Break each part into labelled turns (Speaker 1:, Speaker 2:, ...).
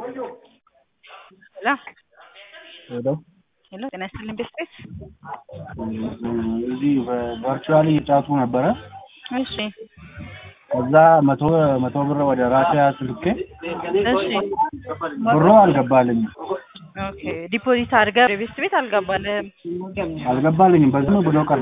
Speaker 1: ሄሎ
Speaker 2: ሄሎ
Speaker 1: ሄሎ ጤና ይስጥልኝ ቤስቤት
Speaker 2: እዚህ ቨርቹዋሊ እየጫቱ ነበረ።
Speaker 1: እሺ
Speaker 2: ከዛ መቶ መቶ ብር ወደ ራሴ አስልኬ
Speaker 1: እሺ
Speaker 2: ብሩ አልገባልኝም
Speaker 1: ኦኬ ዲፖዚት አድርገህ ቤስት ቤት አልገባልህም
Speaker 2: አልገባልኝም በዝም ብሎ ቀረ።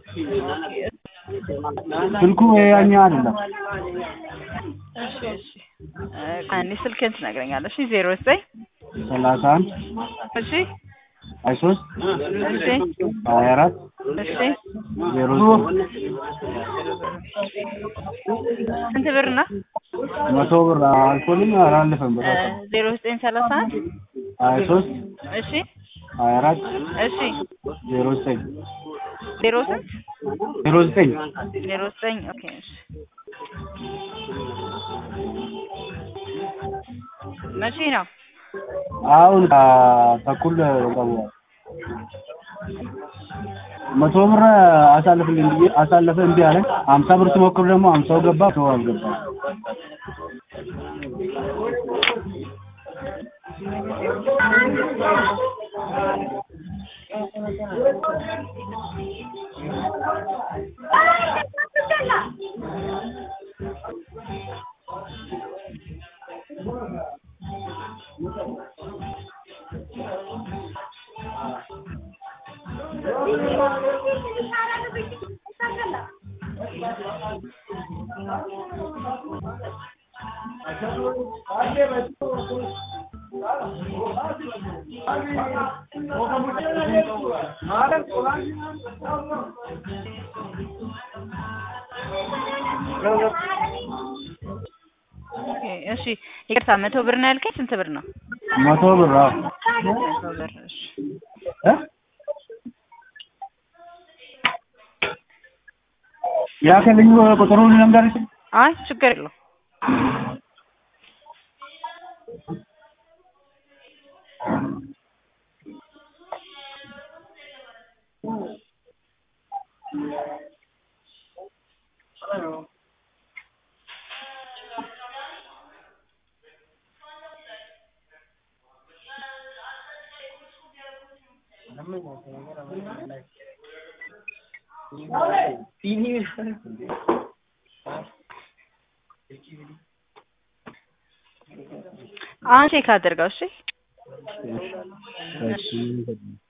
Speaker 2: ስልኩ ያኛ አይደለም።
Speaker 1: እሺ እሺ አንዴ ስልክህን ትነግረኛለህ እሺ ዜሮ ዘጠኝ
Speaker 2: ሰላሳ አንድ
Speaker 1: እሺ
Speaker 2: ሀያ ሶስት
Speaker 1: እሺ
Speaker 2: ሀያ አራት
Speaker 1: እሺ
Speaker 2: ዜሮ
Speaker 1: ስንት ብር ነው
Speaker 2: መቶ ብር አልኮልኝ አላለፈም ብር
Speaker 1: ዜሮ ዘጠኝ ሰላሳ አንድ
Speaker 2: ሀያ ሶስት
Speaker 1: እሺ
Speaker 2: ሀያ አራት
Speaker 1: እሺ
Speaker 2: ዜሮ ዘጠኝ
Speaker 1: ዜሮ ስንት
Speaker 2: ዜሮ ዘጠኝ
Speaker 1: ዜሮ ዘጠኝ ኦኬ እሺ መቼ ነው
Speaker 2: አሁን ተኩል ገቡ መቶ ብር አሳልፍልኝ ብዬ አሳለፈ እምቢ አለኝ። ሀምሳ ብር ስሞክር ደግሞ ሀምሳው ገባ ሰው አልገባ።
Speaker 1: ኦኬ እሺ ይቅርታ መቶ ብር ነው ያልከኝ ስንት ብር ነው
Speaker 2: መቶ ብር አዎ
Speaker 1: መቶ ብር እሺ
Speaker 2: እ ያከልኝ ቁጥሩን ልንገርሽ
Speaker 1: አይ ችግር የለው አሁን ቼክ አድርገው እሺ
Speaker 2: እሺ